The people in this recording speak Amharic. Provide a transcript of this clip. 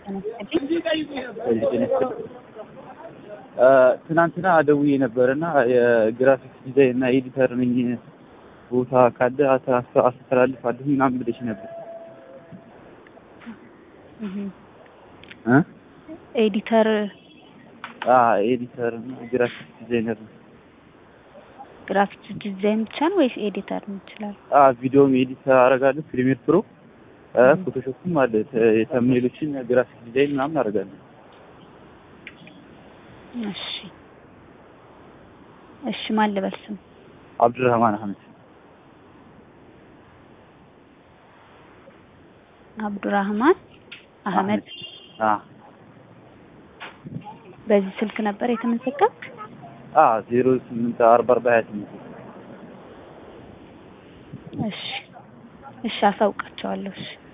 ትናንትና ደውዬ ነበር እና የግራፊክስ ዲዛይን እና ኤዲተር ነኝ ቦታ ካለ አስተላልፋለሁ ምናምን ብለሽ ነበር። እ ኤዲተር ኤዲተር እና ግራፊክስ ዲዛይነር ነው። ግራፊክስ ዲዛይን ብቻ ነው ወይስ ኤዲተር ነው ይችላል? ቪዲዮም ኤዲት አደርጋለሁ፣ ፕሪሚየር ፕሮ፣ ፎቶሾፕም አለ። የተምኔሎችን ግራፊክስ ዲዛይን ምናምን አደርጋለሁ። እሺ እሺ፣ ማን ልበል ስም? አብዱራህማን አህመድ። አብዱራህማን አህመድ። አዎ በዚህ ስልክ ነበር የተመዘገብክ? አዎ ዜሮ ስምንት አርባ አርባ ሀያ ስምንት እሺ እሺ፣ አሳውቃቸዋለሁ። እሺ